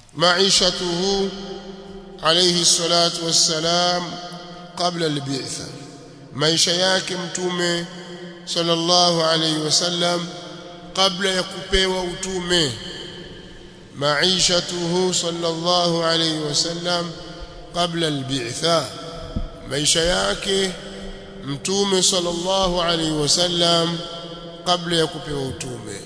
maishatuhu alayhi salatu wassalam qabla al-bi'tha maisha yake mtume sallallahu alayhi wasallam kabla ya kupewa utume maishatuhu sallallahu alayhi wasallam qabla al-bi'tha maisha yake mtume sallallahu alayhi wasallam kabla ya kupewa utume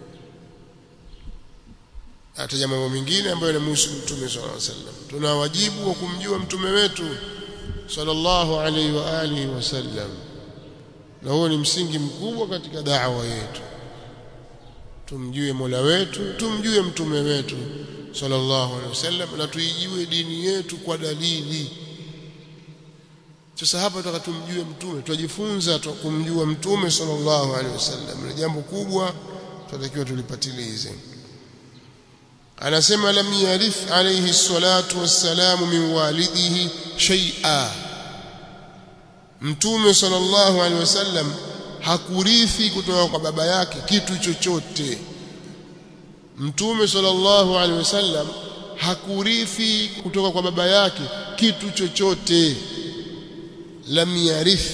ataja mambo mengine ambayo yanamhusu mtume sallallahu alayhi wasallam tuna wajibu wa kumjua mtume wetu sallallahu alayhi wa alihi wasallam na huo ni msingi mkubwa katika da'wa yetu tumjue Mola wetu tumjue mtume wetu sallallahu alaihi wasallam na tuijue dini yetu kwa dalili sasa hapa tutaka tumjue mtume tujifunza kumjua mtume sallallahu alaihi wasallam ni jambo kubwa tunatakiwa tulipatilize anasema lam yarith alayhi salatu wassalamu min walidihi shay'a mtume sallallahu alaihi wasallam hakurithi kutoka kwa baba yake kitu chochote mtume sallallahu alaihi wasallam hakurithi kutoka kwa baba yake kitu chochote lam yarith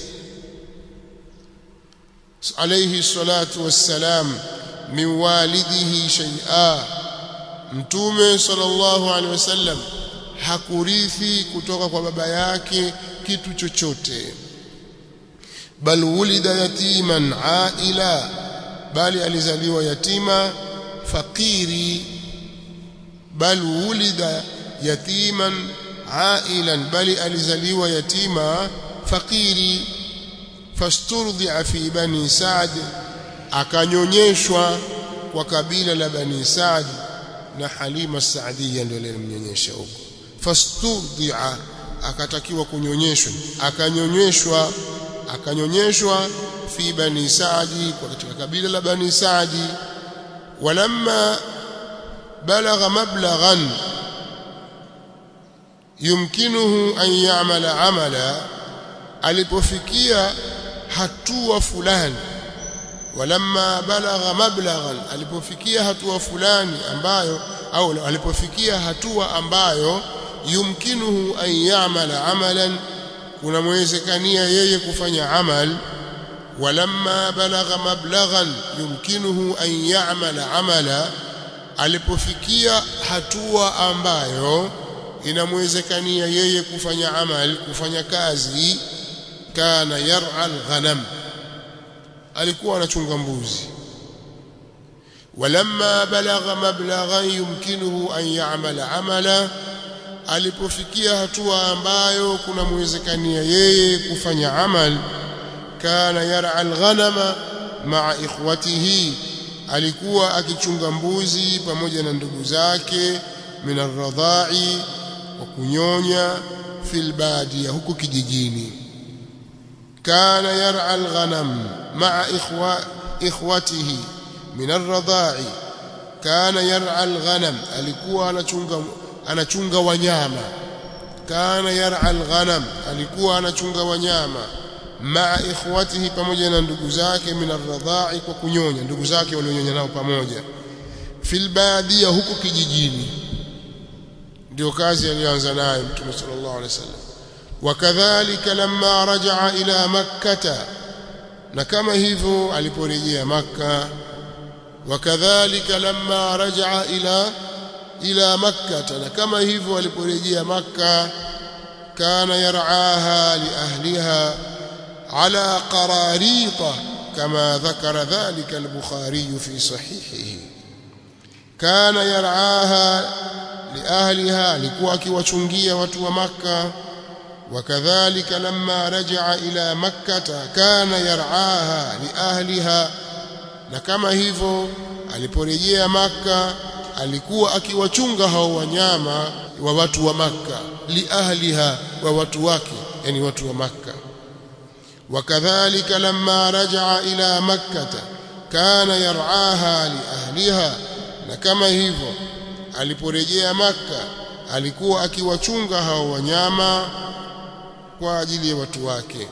alayhi salatu wassalam min walidihi shay'a mtume sallallahu alaihi wasallam hakurithi kutoka kwa baba yake kitu chochote bal wulida yatiman aila bali alizaliwa yatima fakiri bal wulida yatiman ailan bali alizaliwa yatima fakiri fasturdia fi bani Saad akanyonyeshwa kwa kabila la bani Saad na Halima Saadia ndio alimnyonyesha huko fasturdia akatakiwa kunyonyeshwa akanyonyeshwa akanyonyeshwa fi bani Saadi kwa katika kabila la bani Saadi walamma balagha mablaghan yumkinuhu an ya'mala amala alipofikia hatua fulani walamma balagha mablaghan alipofikia hatua fulani ambayo au alipofikia hatua ambayo yumkinuhu an ya'mala amalan kuna mwezekania yeye kufanya amal walamma balagha mablaghan yumkinuhu an ya'mala amala alipofikia hatua ambayo inamwezekania yeye kufanya amal kufanya kazi kana yar'a al-ghanam alikuwa anachunga mbuzi walamma balagha mablaghan yumkinuhu an ya'mala amala alipofikia hatua ambayo kuna mwezekania yeye kufanya amal kana yar'a al-ghanama ma'a ikhwatihi alikuwa akichunga mbuzi pamoja na ndugu zake min ar-radha'i wa kunyonya fil badia huko kijijini kana yar'a al-ghanam ma'a ikhwa ikhwatihi min ar-radha'i kana yar'a al-ghanam alikuwa anachunga anachunga wanyama kana yar'a al-ghanam alikuwa anachunga wanyama maa ikhwatihi pamoja na ndugu zake min ar-radha'i kwa kunyonya ndugu zake walionyonya nao pamoja fil badia huko kijijini ndio kazi aliyoanza nayo Mtume sallallahu alaihi wasallam wakadhalika lamma rajaa ila makkah na kama hivyo aliporejea makka wakadhalika lamma rajaa ila ila makkah na kama hivyo aliporejea makka kana yar'aha li ahliha على قراريط كما ذكر ذلك البخاري في صحيحه كان يرعاها لأهلها لكوا akiwachungia watu wa Makka وكذلك لما رجع إلى مكة كان يرعاها لأهلها na kama hivyo aliporejea Makka alikuwa akiwachunga hao wanyama wa watu wa Makka liahliha wa watu wake yani watu wa Makka وكذلك لما رجع إلى مكة كان يرعاها لأهلها na kama hivyo aliporejea maka alikuwa akiwachunga hao wanyama kwa ajili ya watu wake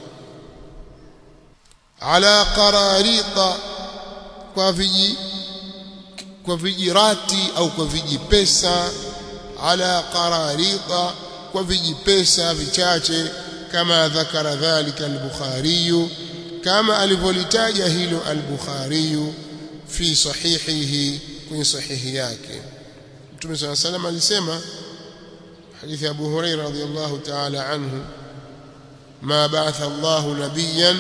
ala qararita kwa viji kwa vijirati au kwa vijipesa ala qararita kwa vijipesa vichache kama dhakara dhalika al-Bukhari kama alivyolitaja hilo al-Bukhari fi sahihihi kwenye sahihi yake Mtume صلى الله عليه وسلم alisema hadithi Abu Hurairah radhiyallahu ta'ala anhu ما بعث الله نبيا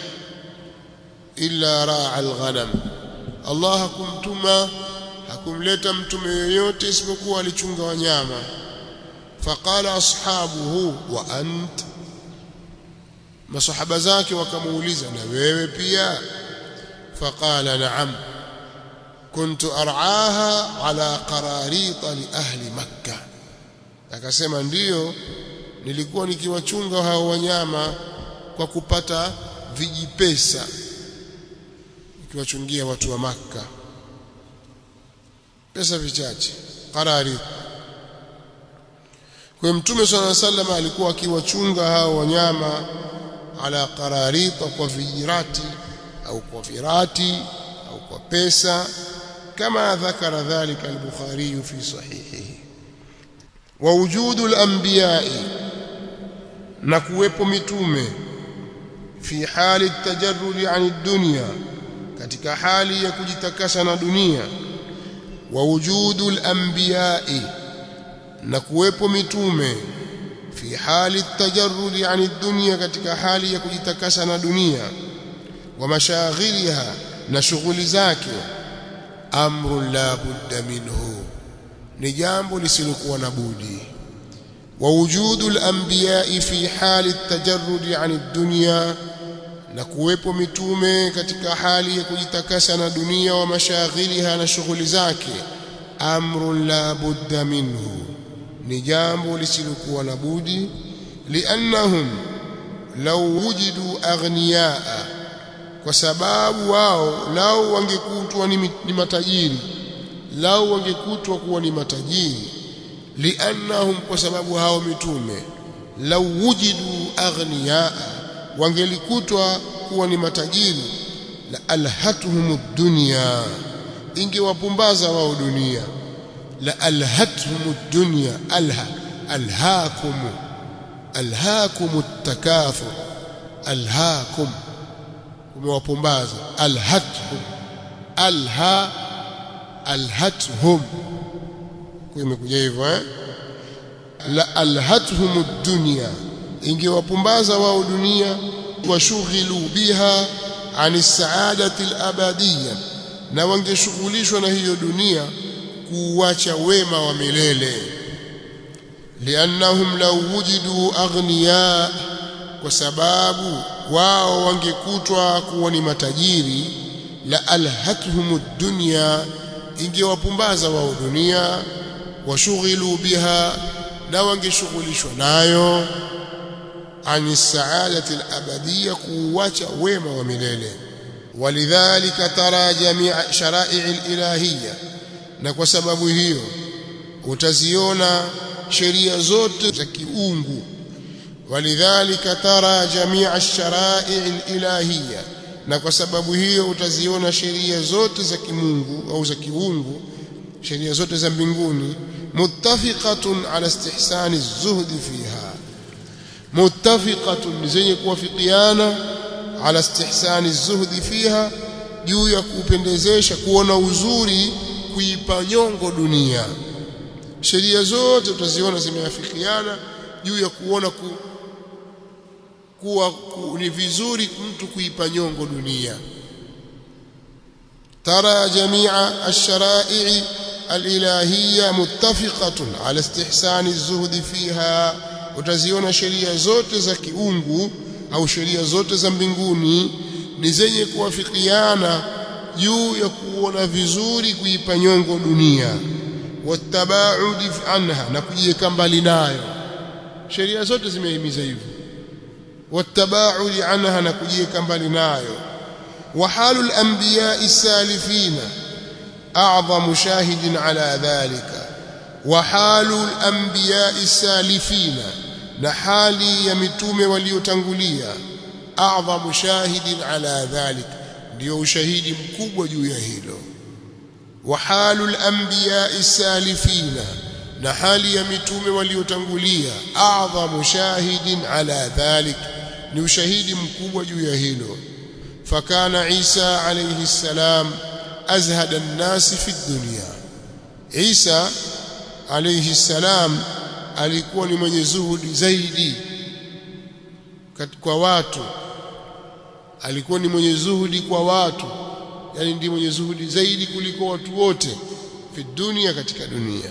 إلا راعى الغنم الله hakumtuma hakumleta mtume yoyote isipokuwa alichunga wanyama faqala ashabuhu wa ant masahaba zake wakamuuliza na wewe pia faqala na'am kuntu ar'aha ala qararita li ahli makkah akasema ndiyo nilikuwa nikiwachunga hao wanyama kwa kupata vijipesa nikiwachungia watu wa maka pesa vichache qarari kwa mtume swalla sallam alikuwa akiwachunga hao wanyama ala qararita kwa vijirati au kwa virati au kwa pesa kama dhakara dhalika al-Bukhari fi sahihihi wa wujudu al-anbiya'i na kuwepo mitume fi hali tajarrudi ani dunya katika hali ya kujitakasa na dunia wa wujudu al-anbiya'i na kuwepo mitume fi hali tajarrudi ani dunya katika hali ya kujitakasa na dunia wa mashaghiliha na shughuli zake amru la budda minhu ni jambo lisilokuwa na budi ووجود الأنبياء في حال التجرد عن الدنيا na kuwepo mitume katika hali ya kujitakasa na dunia wa mashaghiliha na shughuli zake amrun la budda minhu ni jambo lisilokuwa na budi liannahum law wujidu aghniyaa kwa sababu wao lao wangekutwa ni matajiri lao wangekutwa kuwa ni matajiri liannahum kwa sababu hao mitume lau wujidu aghniyaa wangelikutwa kuwa ni matajiri la alhatuhum dunya ingewapumbaza wao dunia la alhatuhum dunya alha alhaakum alhaakum takathur alhaakum umewapumbaza alhatuhum alha alhatuhum imekuja hivyo eh la alhatuhum dunya ingewapumbaza wao dunia washughilu biha ani saadati alabadiyya na wangeshughulishwa na hiyo dunia kuuacha wema wa milele liannahum law wujidu aghniya kwa sababu wao wangekutwa kuwa ni matajiri la alhatuhum dunya ingewapumbaza wao dunia washughilu biha na wangeshughulishwa nayo ani saadati alabadiyya kuwacha wema wa milele walidhalika tara jamia sharai alilahiyya na kwa sababu hiyo utaziona sheria zote za kiungu walidhalika tara jamia sharai alilahiyya na kwa sababu hiyo utaziona sheria zote za kimungu au za kiungu sheria zote za mbinguni muttafiqatun ala istihsani zuhdi fiha muttafiqatun zenye kuwafikiana ala istihsani zuhdi fiha juu ya kupendezesha kuona uzuri kuipa nyongo dunia sheria zote utaziona zimeafikiana juu ya kuona ku, kuwa ku, ni vizuri mtu kuipa nyongo dunia ترى جميع الشرائع الإلهية متفقة على استحسان الزهد فيها utaziona sheria zote za kiungu au sheria zote za mbinguni ni zenye kuwafikiana juu ya kuona vizuri kuipa nyongo dunia watabaudi anha na kujiweka mbali nayo sheria zote zimehimiza hivyo watabaudi anha na kujiweka mbali nayo وحال الأنبياء السالفين أعظم شاهد على ذلك وحال الأنبياء السالفين نحالي يمتوم وليتنقليا أعظم شاهد على ذلك ndio ushahidi mkubwa juu ya hilo wa halul anbiya salifina na hali ya mitume waliotangulia a'dhamu shahidin ala dhalik ni ushahidi mkubwa juu ya hilo fakana Isa alayhi salam azhada an-nas fi dunya Isa alayhi salam alikuwa ni mwenye zuhudi zaidi kwa watu alikuwa ni mwenye zuhudi kwa watu yani ndiye mwenye zuhudi zaidi kuliko watu wote fi dunia katika dunia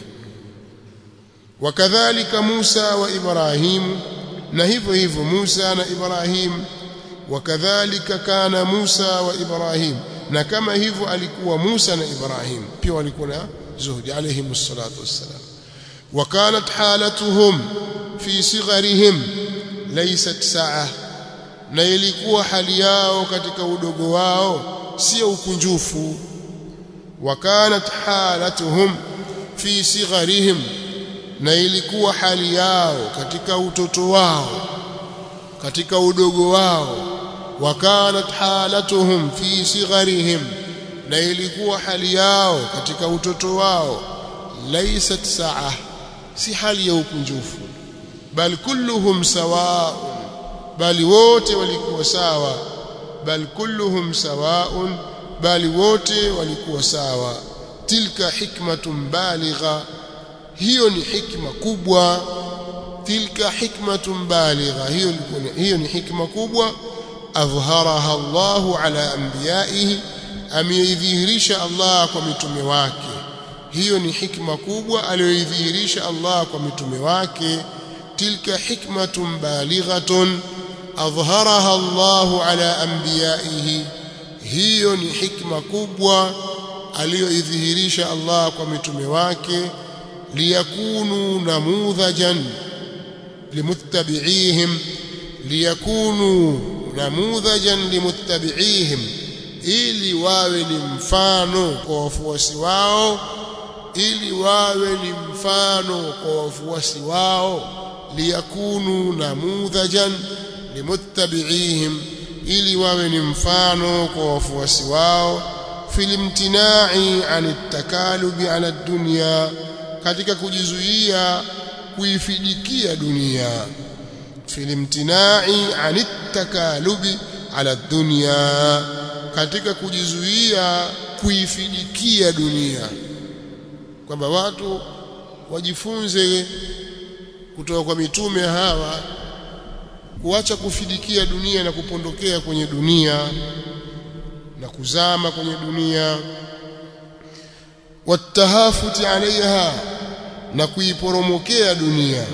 wakadhalika Musa wa Ibrahim na hivyo hivyo Musa na Ibrahim wakadhalika kana Musa wa Ibrahim na kama hivyo alikuwa Musa na Ibrahim pia walikuwa na zuhudi alayhi salatu wassalam وكانت حالتهم في صغرهم ليست ساعه na ilikuwa hali yao katika udogo wao sio ukunjufu wakanat halatuhum fi sigharihim na ilikuwa hali yao katika utoto wao katika udogo wao wakanat halatuhum fi sigharihim na ilikuwa hali yao katika utoto wao laysat saa si hali ya ukunjufu bal kulluhum sawa bali wote walikuwa sawa bal kulluhum sawaun bali wote walikuwa sawa tilka hikmatun baligha hiyo ni hikma kubwa tilka hikmatun baligha hiyo hiyo ni hikma kubwa adhharaha Allahu ala anbiyaihi ameidhihirisha Allah kwa mitume wake hiyo ni hikma kubwa aliyoidhihirisha Allah kwa mitume wake tilka hikmatun balighatun adhharaha Allah ala anbiyaihi hiyo ni hikma kubwa aliyoidhihirisha Allah kwa mitume wake liyakunu namudhajan limuttabi'ihim liyakunu namudhajan limuttabi'ihim ili wawe ni mfano kwa wafuasi wao ili wawe ni mfano kwa wafuasi wao liyakunu namudhajan limuttabi'ihim ili wawe ni mfano kwa wafuasi wao filimtinai anitakalubi ala dunya katika kujizuia kuifidikia dunia filimtinai anitakalubi ala dunya katika kujizuia kuifidikia dunia kwamba watu wajifunze kutoka kwa mitume hawa kuacha kufidikia dunia na kupondokea kwenye dunia na kuzama kwenye dunia watahafuti alaiha na kuiporomokea dunia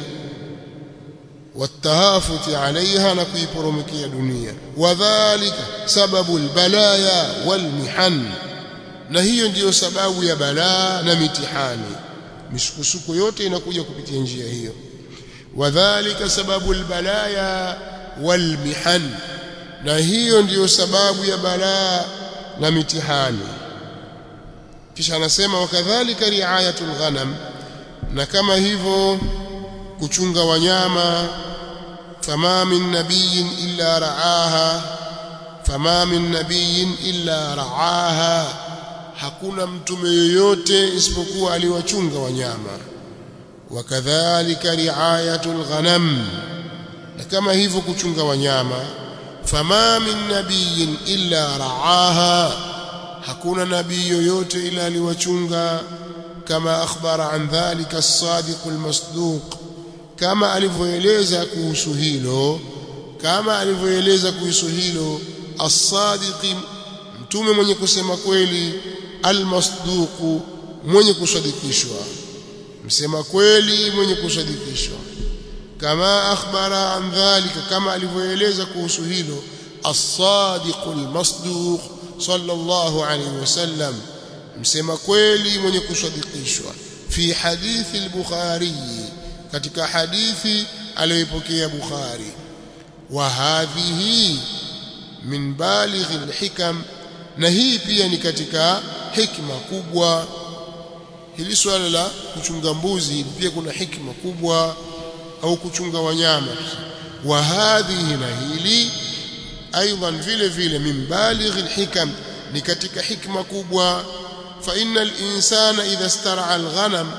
watahafuti alaiha na kuiporomokea dunia wadhālika sababu albalaya walmihan na hiyo ndiyo sababu ya balaa na mitihani misukosuko yote inakuja kupitia njia hiyo wadhālika sababu albalaya walmihan na hiyo ndiyo sababu ya balaa na mitihani kisha anasema wakadhalika riayatul ghanam na kama hivyo kuchunga wanyama fama min nabiyin illa raaha fama min nabiyin illa raaha hakuna mtume yoyote isipokuwa aliwachunga wanyama wakadhalika riayatul ghanam na kama hivyo kuchunga wanyama fama min nabiyin illa raaha hakuna nabii yoyote ila aliwachunga kama akhbara an dhalika as-sadiq al-masduq kama alivyoeleza kuhusu hilo kama alivyoeleza kuhusu hilo as-sadiq mtume mwenye kusema kweli al-masduq mwenye kusadikishwa msema kweli mwenye kusadikishwa kama akhbara an dhalika kama alivyoeleza kuhusu hilo as-sadiq al-masduq sallallahu alayhi wasallam msema kweli mwenye kusadikishwa fi hadithi al-bukhari katika hadithi aliyoipokea bukhari wa hadhihi min baligh al-hikam na hii pia ni katika hikma kubwa hili swala la kuchunga mbuzi pia kuna hikma kubwa au kuchunga wanyama wa hadhihi na hili aidan vile vile min baligh alhikam ni katika hikma kubwa fa innal insana idha star'a alghanam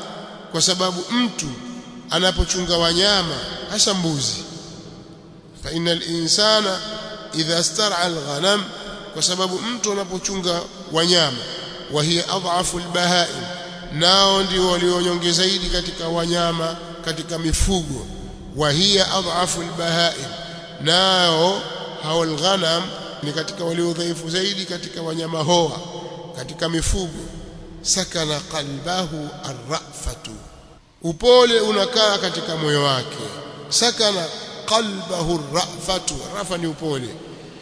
kwa sababu mtu anapochunga wanyama hasa mbuzi fa innal insana idha star'a alghanam kwa sababu mtu anapochunga wanyama wa hiya adhafu albahaim nao ndio walionyonge zaidi katika wanyama katika mifugo wa hiya adhafu albahaim nao hao alghanam ni katika walio dhaifu zaidi katika wanyama hoa katika mifugo sakana qalbahu arrafatu upole unakaa katika moyo wake sakana qalbahu arrafatu rafa ni upole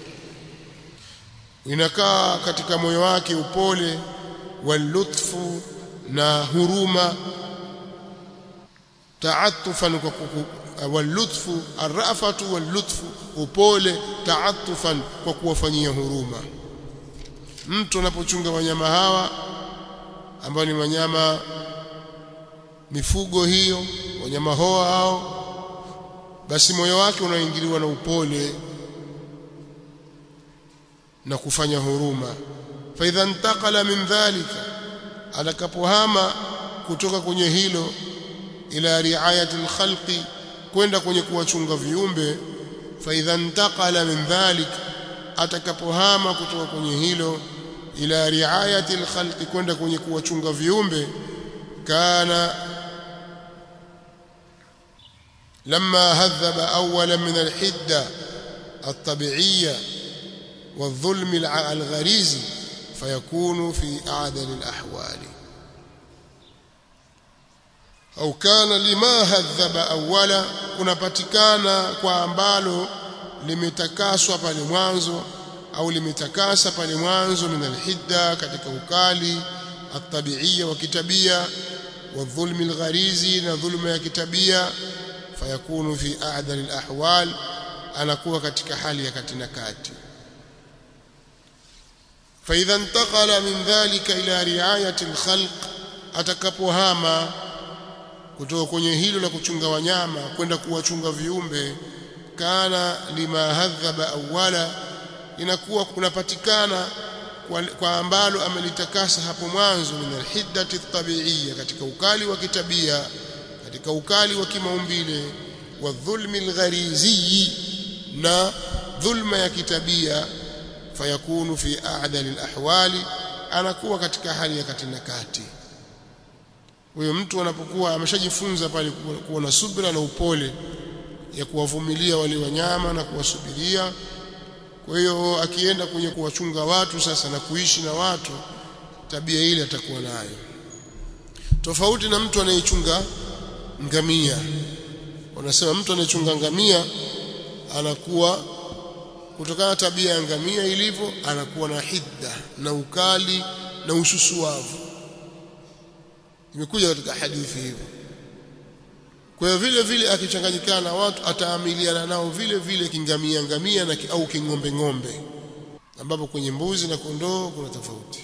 inakaa katika moyo wake upole walutfu na huruma taatufan kwa walutfu arrafatu walutfu upole taatufan kwa kuwafanyia huruma mtu anapochunga wanyama hawa ambao ni wanyama mifugo hiyo wanyama hoa hao basi moyo wake unaingiliwa na upole na kufanya huruma fa idha intaqala min dhalika atakapohama kutoka kwenye hilo ila riayati alkhalqi kwenda kwenye kuwachunga viumbe fa idha intaqala min dhalik atakapohama kutoka kwenye hilo ila riayati alkhalqi kwenda kwenye kuwachunga viumbe kana لما هذب اولا من الحده الطبيعيه والظلم الغريزي فيكون في اعدل الاحوال au kana lima hadhaba awala kunapatikana kwa ambalo limetakaswa pale mwanzo au limetakasa pale mwanzo min alhidda katika ukali atabiia wa kitabia wa dhulmi algharizi na dhulma ya kitabia fayakunu fi a'dal alahwal anakuwa katika hali ya kati na kati فإذا انتقل من ذلك إلى رعاية الخلق atakapohama kutoka kwenye hilo la kuchunga wanyama kwenda kuwachunga viumbe kana lima hadhaba awala inakuwa kunapatikana kwa, kwa ambalo amelitakasa hapo mwanzo min alhiddati tabiiyya katika ukali wa kitabia katika ukali wa kimaumbile wa dhulmi algharizi na dhulma ya kitabia fayakunu fi a'dali alahwali anakuwa katika hali ya kati na kati huyo mtu anapokuwa ameshajifunza pale kuwa na subira na upole ya kuwavumilia wale wanyama na kuwasubiria kwa hiyo akienda kwenye kuwachunga watu sasa na kuishi na watu tabia ile atakuwa nayo tofauti na mtu anayechunga ngamia wanasema mtu anayechunga ngamia anakuwa kutokana na tabia ya ngamia ilivyo anakuwa na hidda na ukali na ususuavu imekuja katika hadithi hivyo kwa hiyo vile vile akichanganyikana na watu ataamiliana nao vile vile kingamia ngamia na au king'ombe ng'ombe ambapo kwenye mbuzi na kondoo kuna tofauti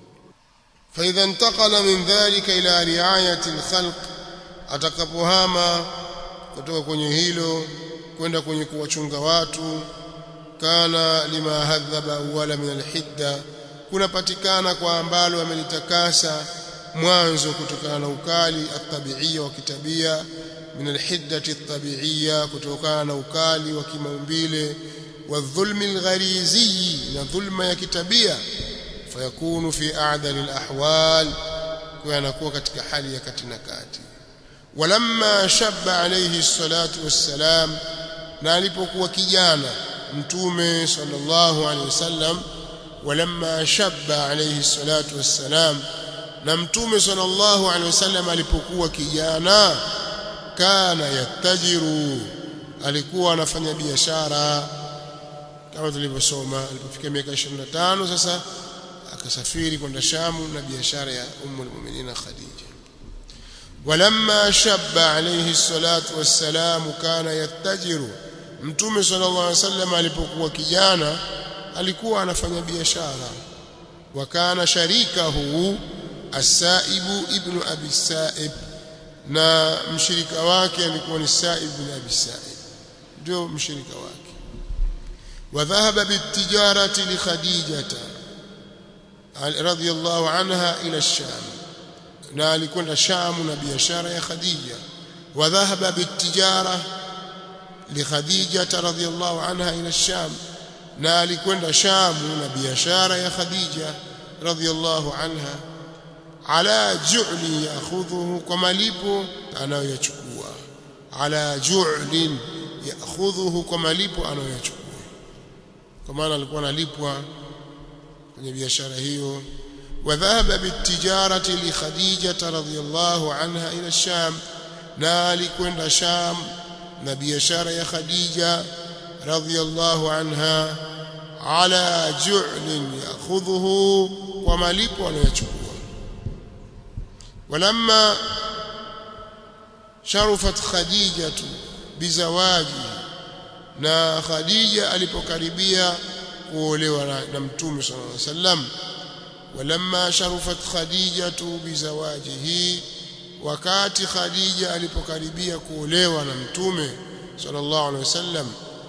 فإذا انتقل من ذلك إلى رعاية الخلق atakapohama kutoka kwenye hilo kwenda kwenye kuwachunga watu kana lima hadhaba awala min alhidda kunapatikana kwa ambalo amelitakasa mwanzo kutokana na ukali atabiia wa kitabia min alhiddati atabiia kutokana na ukali wa kimaumbile wa dhulmi algharizi na dhulma ya kitabia fayakunu fi a'dali alahwal kwa anakuwa katika hali ya kati na kati walamma shabba alayhi salatu wassalam na alipokuwa kijana mtume sallallahu alayhi wasallam walamma shabba alayhi salatu wassalam na mtume sallallahu alaihi wasallam alipokuwa kijana kana yatajiru alikuwa anafanya biashara kama tulivyosoma alipofika miaka 25 sasa akasafiri kwenda Shamu na biashara ya ummu almu'minin Khadija walamma shabba alayhi salatu wassalam kana yatajiru mtume sallallahu alaihi wasallam alipokuwa kijana alikuwa anafanya biashara wakana sharikahu As-Saibu ibn Abi Saib na mshirika wake alikuwa ni Saib ibn Abi Saib ndio mshirika wake wadhahaba bitijarati li Khadijata radhiyallahu anha ila Sham na alikwenda Sham na biashara ya Khadija wa dhahaba bitijara li Khadija radhiyallahu anha ila Sham na alikwenda Sham na biashara ya Khadija radhiyallahu anha ala ju'li ya'khudhuhu kwa malipo anayoyachukua ala ju'lin ya'khudhuhu kwa malipo anayoyachukua kwa maana alikuwa analipwa kwenye biashara hiyo وذهب بالتجارة لخديجة رضي الله عنها إلى الشام نالك وند الشام نبي شار يا خديجة رضي الله عنها على جعل يأخذه ومليب ونيشكوه ولما شرفت خديجة بزواجه na Khadija alipokaribia kuolewa na Mtume صلى الله عليه وسلم ولما شرفت خديجة بزواجه wakati Khadija alipokaribia kuolewa na Mtume sallallahu alaihi wasallam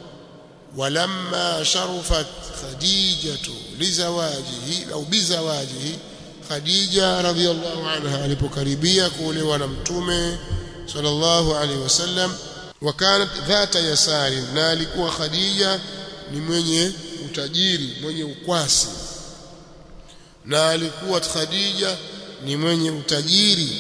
walamma sharafat Khadijatu lizawajihi au bizawajihi Khadija radhiyallahu anha alipokaribia kuolewa na Mtume sallallahu alaihi wasallam wakanat dhata yasari na alikuwa Khadija ni mwenye utajiri mwenye ukwasi na alikuwa Khadija ni mwenye utajiri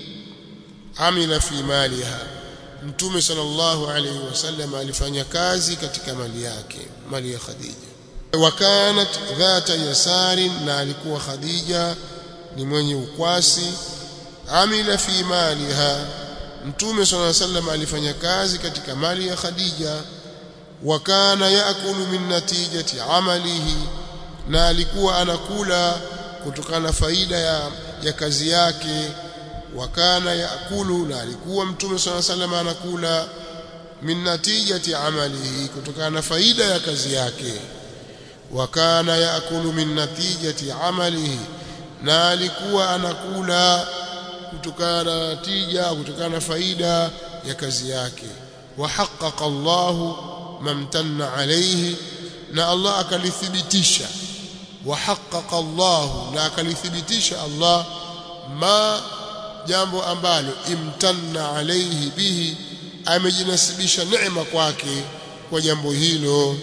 amila fi maliha mtume sallallahu alayhi wasallam alifanya kazi katika mali yake mali ya Khadija wakanat dhata yasari na alikuwa Khadija ni mwenye ukwasi amila fi maliha mtume sallallahu alayhi wasallam alifanya kazi katika mali ya Khadija wakana yaakulu min natijati amalihi na alikuwa anakula kutokana na faida ya, ya kazi yake wakana yaakulu na alikuwa mtume swalla sallam anakula min natijati amalihi kutokana na faida ya kazi yake wakana yaakulu min natijati amalihi na alikuwa anakula kutokana na natija kutokana na faida ya kazi yake wa haqqaqa Allahu mamtanna alayhi na Allah akalithibitisha وحقق الله لا كلثبتش الله ما jambo ambalo imtanna alayhi bihi amejinasibisha neema kwake kwa jambo hilo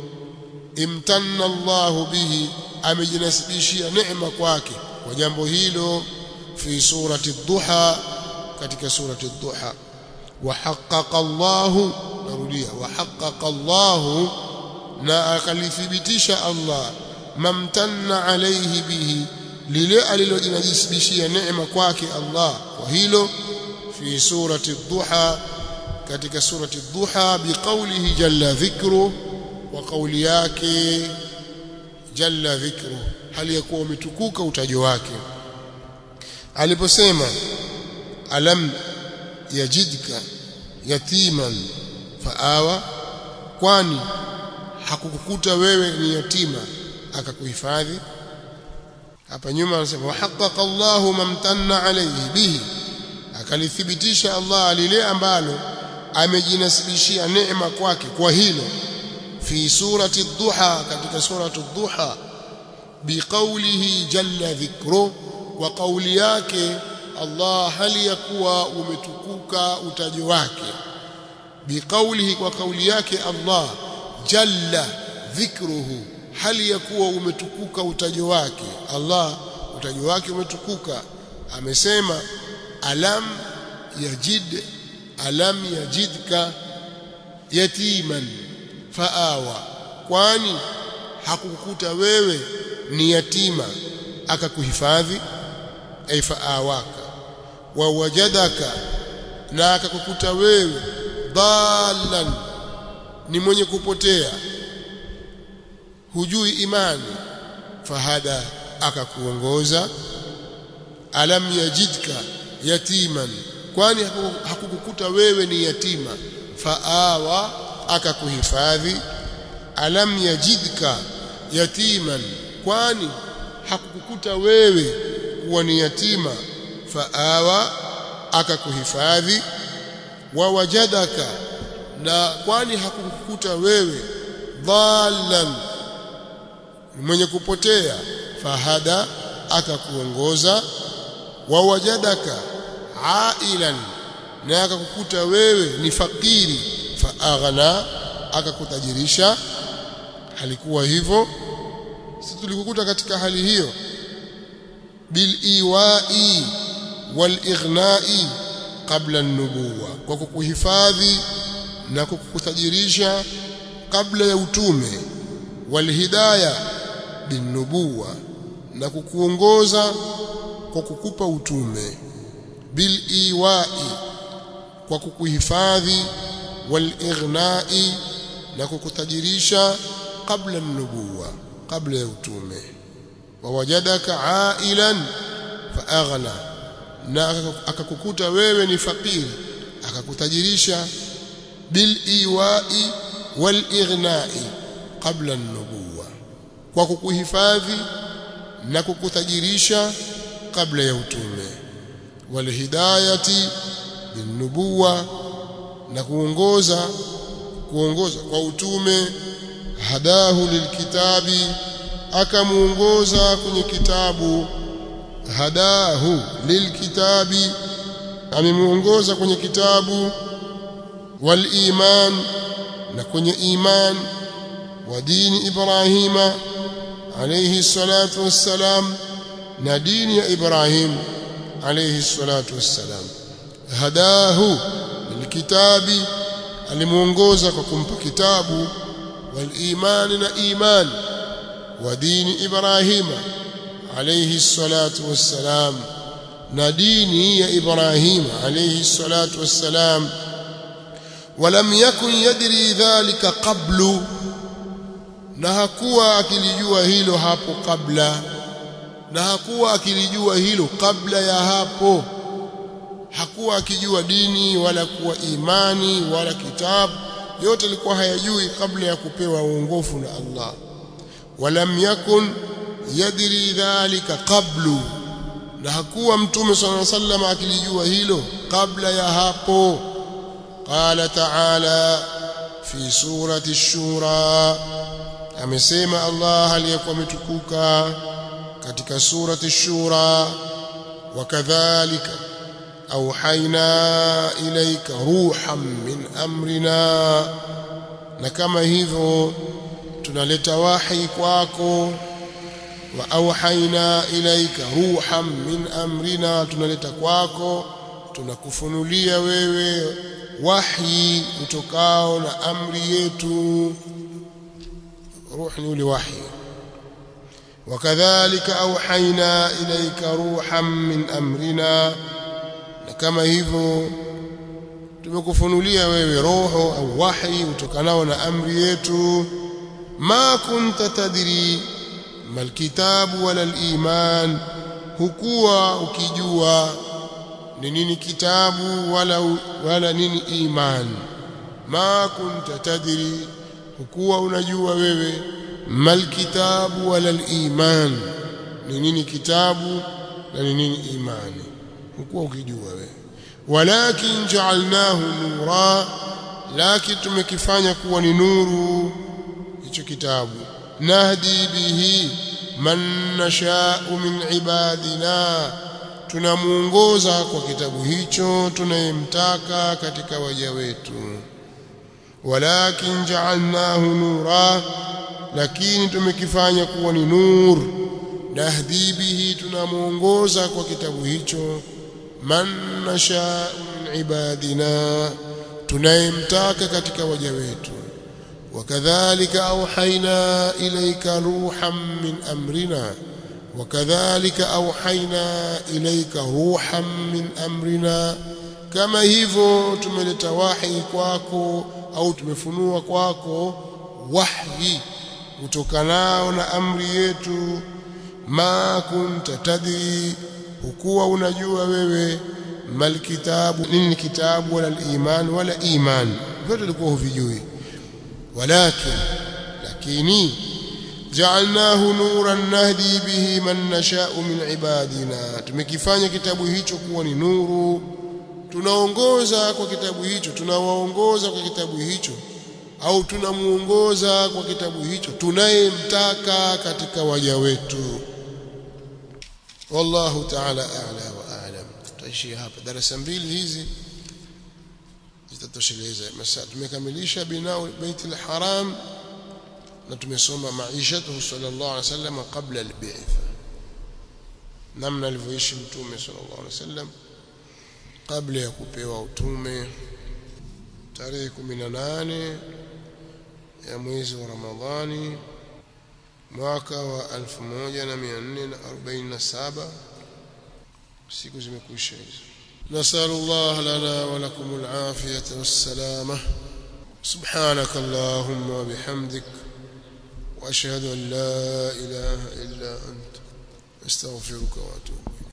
imtanna Allah bihi amejinasibishia neema kwake kwa jambo hilo fi surati ad-duha katika surati ad-duha wa haqqaqa Allah narudia wa haqqaqa Allah na akalithibitisha Allah mamtanna alayhi bihi lile alilojinajisibishia neema kwake Allah kwa hilo fi surati ad-duha katika surati ad-duha biqaulihi jalla dhikru wa kauli yake jalla dhikru hali yakuwa umetukuka utajo wake aliposema alam yajidka yatiman faawa kwani hakukukuta wewe ni yatima akakuhifadhi hapa nyuma anasema wahaqqaqa Allahu mamtanna alayhi bihi akalithibitisha Allah lile ambalo amejinasibishia neema kwake kwa hilo fi surati ad-duha katika surati ad-duha biqaulihi jalla dhikru wa qauli yake Allah hali ya kuwa umetukuka utajo wake biqaulihi kwa kauli yake Allah jalla dhikruhu hali ya kuwa umetukuka utajo wake Allah utajo wake umetukuka amesema alam yajid alam yajidka yatiman faawa kwani hakukukuta wewe ni yatima akakuhifadhi ay faawaka wa wajadaka na akakukuta wewe dalan ni mwenye kupotea hujui imani fahada akakuongoza alam yajidka yatiman kwani hakukukuta wewe ni yatima faawa akakuhifadhi alam yajidka yatiman kwani hakukukuta wewe kuwa ni yatima faawa akakuhifadhi wawajadaka na kwani hakukukuta wewe dhalan mwenye kupotea fahada akakuongoza wawajadaka ailan na akakukuta wewe ni fakiri faaghna akakutajirisha halikuwa hivyo sisi tulikukuta katika hali hiyo biliwai walighnai qabla an-nubuwa kwa kukuhifadhi na kukutajirisha kabla ya utume walhidaya binubuwa na kukuongoza kwa kukupa utume biliwai kwa kukuhifadhi walighnai na kukutajirisha kabla an-nubuwa kabla ya utume wawajadaka ailan faaghna na akakukuta wewe ni fakiri akakutajirisha biliwai walighnai qabla an-nubuwa kwa kukuhifadhi na kukutajirisha kabla ya utume walhidayati binubuwa na kuongoza kuongoza kwa utume hadahu lilkitabi akamuongoza kwenye kitabu hadahu lilkitabi amemuongoza kwenye kitabu waliman na kwenye iman wa dini ibrahima alayhi salatu wassalam na dini ya ibrahim alayhi salatu wassalam hadahu lilkitabi alimuongoza kwa kumpa kitabu waliman na iman wa dini ibrahima alayhi salatu wassalam na dini ya ibrahim alayhi salatu wassalam ولم يكن يدري ذلك قبل na hakuwa akilijua hilo hapo kabla na hakuwa akilijua hilo kabla ya hapo hakuwa akijua dini wala kuwa imani wala kitabu yote alikuwa hayajui kabla ya kupewa uongofu na Allah walam yakun yadri dhalika qablu na hakuwa mtume sallallahu alaihi wasallam akilijua hilo kabla ya hapo قال تعالى في سورة الشورى amesema Allah aliyekuwa ametukuka katika surati shura wakadhalika auhaina ilaika ruhan min amrina na kama hivyo tunaleta wahi kwako wa auhaina ilaika ruhan min amrina tunaleta kwako tunakufunulia wewe wahi utokao na amri yetu روح ni وحي وكذلك أوحينا إليك روحا من أمرنا كما hivyo tumekufunulia wewe roho au wahi utokanao na amri yetu ma kunta tadri mal kitabu wala al-iman hukuwa ukijua ni nini kitabu wala wala nini iman ma kunta tadri hukuwa unajua wewe mal kitabu wala al-iman ni nini kitabu na ni nini imani hukuwa ukijua wewe walakin ja'alnahu nura lakin tumekifanya kuwa ni nuru hicho kitabu nahdi bihi man nasha'u min ibadina tunamuongoza kwa kitabu hicho tunayemtaka katika waja wetu walakin ja'alnahu nura lakini tumekifanya kuwa ni nur nahdi bihi tunamuongoza kwa kitabu hicho man nasha min ibadina tunayemtaka katika waja wetu wakadhalika auhaina ilayka ruhan min amrina wakadhalika auhaina ilayka ruhan min amrina kama hivyo tumeleta wahi kwako au tumefunua kwako wahyi utokanao na amri yetu ma kunta tadri hukuwa unajua wewe mal kitabu nini kitabu wala iman wala iman vyote ulikuwa huvijui walakin lakini ja'alnahu nuran nahdi bihi man nasha'u min ibadina tumekifanya kitabu hicho kuwa ni nuru tunaongoza kwa kitabu hicho tunawaongoza kwa kitabu hicho au tunamuongoza kwa kitabu hicho tunayemtaka katika waja wetu wallahu ta'ala a'la wa a'lam tutaishia hapa darasa mbili hizi zitatosheleza masaa tumekamilisha binao bait al-haram na tumesoma maishatu sallallahu alaihi wasallam kabla al-bi'tha namna alivyoishi mtume sallallahu alaihi wasallam kabla ya kupewa utume tarehe 18 ya mwezi wa Ramadhani mwaka wa 1447 siku zimekwisha hizo نسأل الله لنا ولكم العافية والسلامة سبحانك اللهم وبحمدك وأشهد أن لا إله إلا أنت استغفرك وأتوب